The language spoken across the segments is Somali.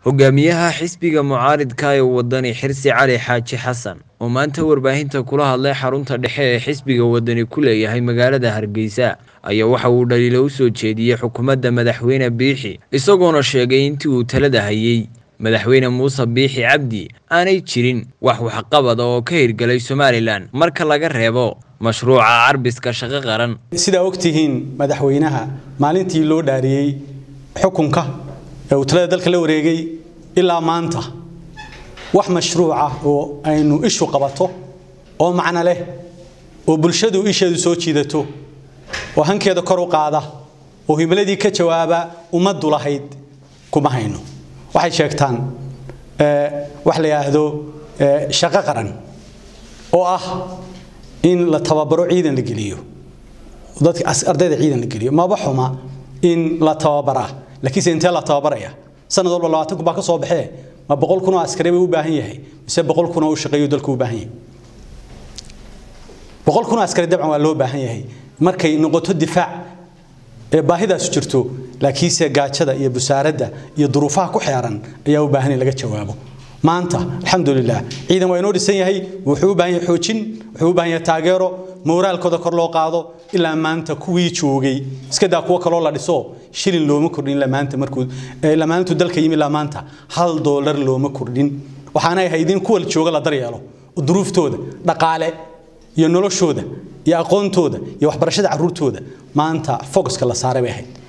hogaamiyaha xisbiga mucaaridka ee wadani xirsi cali xaaji xasan oo maanta warbaahinta kula hadlay xarunta dhexe ee xisbiga wadani ku leeyahay magaalada hargeysa ayaa waxa uu dhaliilo u soo jeediyey xukuumadda madaxweyne biixi isagoona sheegay intii uu talada hayey madaxweyne muuse biixi cabdi aanay jirin wax waxqabada oo ka hirgelay somalilan marka laga reebo mashruuca carbiska shaqo qaran sidaa ogtihiin madaxweynaha maalintii loo dhaariyey xukunka ee uu talada dalka la wareegay ilaa maanta wax mashruuca oo aynu ishu qabato oo macno leh oo bulshadu isheedu soo jiidato oo hankeeda kor u qaada oo himiladii ka jawaaba ummaddu lahayd kuma hayno waxay sheegtaan wax la yidhaahdo shaqo qaran oo ah in la tababaro ciidan la geliyo dadka ardayda ciidan la geliyo maba xuma in la tababaraa laakiinse intee la tababaraya sanad walba labaatan kun baa ka soo baxee ma boqol kun oo askari bay u baahan yahay mise boqol kun oo u shaqeeyo dalku u baahan yahay boqol kun oo askari dabcan waa loo baahan yahay markay noqoto difaac ee baahidaasu jirto laakiinse gaajada iyo busaaradda iyo duruufaha ku xeeran ayaa u baahan in laga jawaabo maanta alxamdulilah ciidan waa inoo dhisan yahay wuxuu u baahan yahay xoojin wuxuu u baahan yahay taageero mooraalkooda kor loo qaado ilaa maanta kuwii joogay iska daa kuwo kaloo la dhiso shilin looma kordhin ilaa maanta markuu ilaa maalintuu dalka yimi ilaa maanta hal doolar looma kordhin waxaana ahayd in kuwa jooga la daryeelo duruuftooda dhaqaale iyo noloshooda iyo aqoontooda iyo waxbarashada caruurtooda maanta focuska la saaray bay ahayd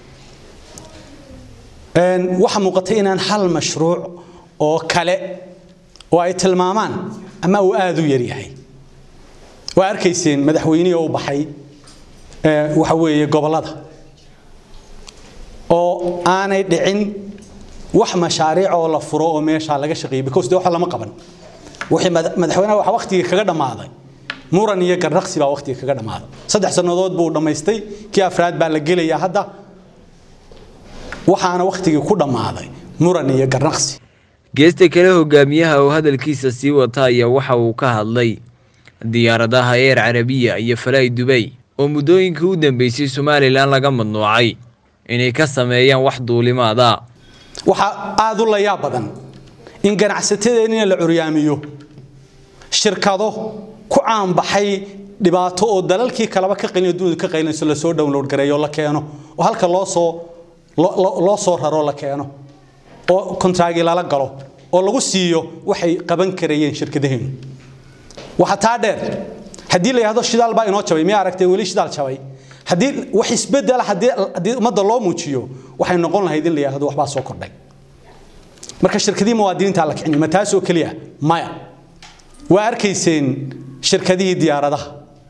waxa muuqatay inaan hal mashruuc oo kale oo ay tilmaamaan ama uu aada u yaryahay waa arkayseen madaxweynihii oo u baxay waxa weeye gobollada oo aanay dhicin wax mashaariic oo la furo oo meeshaa laga shaqeeyay because de waxa lama qaban wixii madaxweynaha waxa waqtigii kaga dhammaaday muran iyo garnaqsi baa waqtiga kaga dhammaaday saddex sannadood buu dhammaystay kii afraad baa la gelayaa hadda waxaana waqtigii ku dhammaaday muran iyo garnaqsi geesta kale hogaamiyaha oo hadalkiisa sii wata ayaa waxa uu ka hadlay diyaaradaha eer carabiya iyo falay dubay oo muddooyinkii u dambeysay somalilan laga madnuucay inay ka sameeyaan wax duulimaada waxaa aada u layaab badan in ganacsatadeenina la curyaamiyo shirkado ku caanbaxay dhibaato oo dalalkii kaleba ka qaylin dunida ka qaylinayso lasoo download gareeyo la keeno oo halka loo soo loo soo raro la keeno oo kontraagi lala galo oo lagu siiyo waxay qaban karayeen shirkadaheenu waxa taa dheer haddii la yidhahdo shidaal baa inoo jabay miyaa aragtay weli shidaal jabay haddii wax isbedela haddii haddii ummadda loo muujiyo waxay noqon lahayd in la yidhahdo waxbaa soo kordhay marka shirkadihii muwaadiniinta la kicin ma taasoo keliya maya waa arkayseen shirkadihii diyaaradaha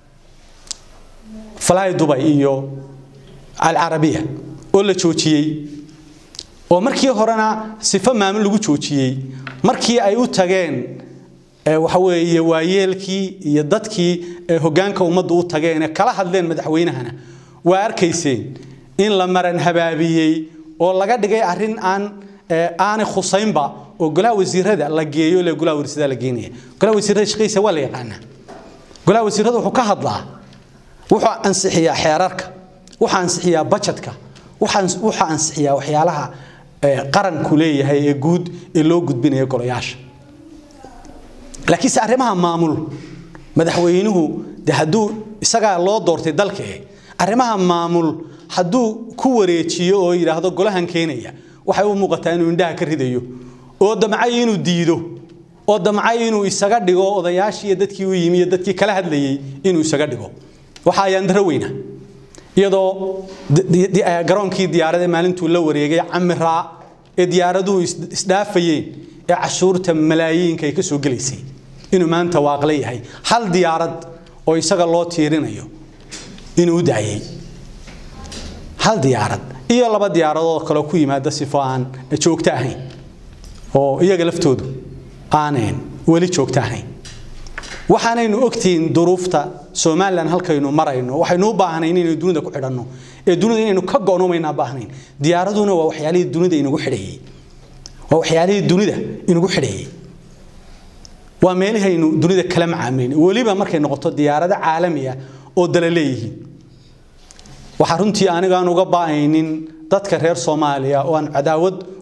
fly dubay iyo alcarabiya oo la joojiyey oo markii horena sifo maamul lagu joojiyey markii ay u tageen waxa weeye waayeelkii iyo dadkii hoggaanka ummaddu u tageen ee kala hadleen madaxweynahana waa arkayseen in la maran habaabiyey oo laga dhigay arrin aan aanay khusaynba oo golaha wasiirada la geeyo le golaha wasiirada la geenaya golaha wasiirada shaqadiisa waa la yaqaanaa golaha wasiirada wuxuu ka hadlaa wuxuu ansixiyaa xeerarka wuxuu ansixiyaa bajetka wuxuu ansixiyaa waxyaalaha qaranku leeyahay ee guud ee loo gudbinaya golayaasha laakiinse arrimaha maamul madaxweynuhu de hadduu isagaa loo doortay dalka arrimaha maamul hadduu ku wareejiyo oo yidhaahdo golahan keenaya waxay u muuqataa inuu indhaha ka ridayo oo damcay inuu diido oo damcay inuu isaga dhigo odayaashii iyo dadkii u yimi iyo dadkii kala hadlayey inuu isaga dhigo waxa ayaan daro weyna iyadoo garoonkii diyaarada maalintuu la wareegay camiraa ee diyaaraduhu isdhaafayeen ee cashuurta malaayiinka ay ka soo gelaysay inuu maanta waaqla yahay hal diyaarad oo isaga loo tiirinayo inuu u daayay hal diyaarad iyo laba diyaaradood kaloo ku yimaada sifo aan joogto ahayn oo iyaga laftoodu aaneen weli joogto ahayn waxaanaynu ogtihiin duruufta somalilan halkaynu marayno waxaynu u baahnayn inaynu dunida ku xidhanno ee dunida inaynu ka go'nomaynaa baahnayn diyaaraduna waa waxyaalihii dunida inagu xidhayey waa waxyaalihii dunida inagu xidhayey waa meelihaynu dunida kala macaamilin weliba markay noqoto diyaarado caalami ah oo dala leeyihiin waxaa runtii anigaan uga ba'aynin dadka reer soomaaliya oo aan cadaawad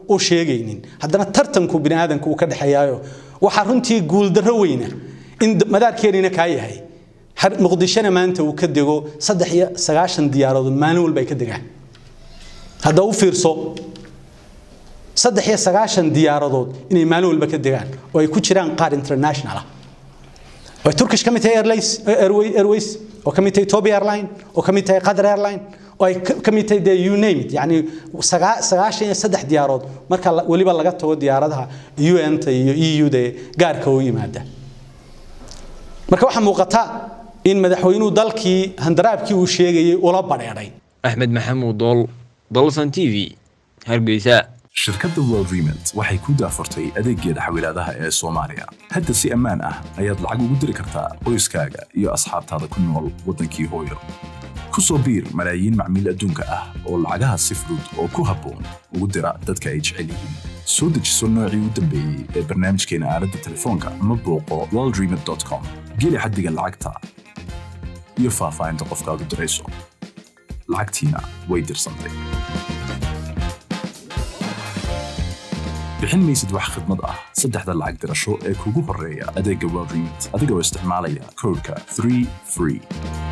u sheegaynin haddana tartanku bini aadanku uu ka dhexeeyaayo waxaa runtii guuldarro weyna in madaarkeenina kaa yahay muqdishona maanta uu ka dego saddex iyo sagaashan diyaarood maalin walba ay ka degaan hadda u fiirso saddex iyo sagaashan diyaaradood inay maalin walba ka degaan oo ay ku jiraan qaar international ah oo turkish ka mid tahay airways oo ka mid tahay ethiopia airline oo ka mid tahay qatar airline oo ay ka mid tahay dee you name it yacni sagaashan iyo saddex diyaarood marka weliba laga tago diyaaradaha un-ta iyo eu-da ee gaarka u yimaada marka waxaa muuqata in madaxweynuhu dalkii handaraabkii uu sheegayay ula badheedhay axmed maxamuud dool dolson t v hargeysa shirkadda world remont waxay ku daafurtay adeeggeeda xawilaadaha ee soomaaliya hadda si ammaan ah ayaad lacag ugu diri kartaa qoyskaaga iyo asxaabtaada ku nool waddankii hooyo ku soo biir malaayiin macmiil adduunka ah oo lacagaha si fudud oo ku habboon ugu dira dadka ay jecel yihiin soo dejiso noocii u dambeeyey ee barnaamijkeena aaladda telefoonka ama booqo worldremont com geli xaddiga lacagta iyo faahfaahinta qofkaad u dirayso lacagtiina way dirsantay bixin maysid wax khidmad ah saddexda lacag dirasho ee kugu horreeya adeegga world remont adigoo isticmaalaya koodhka 3 free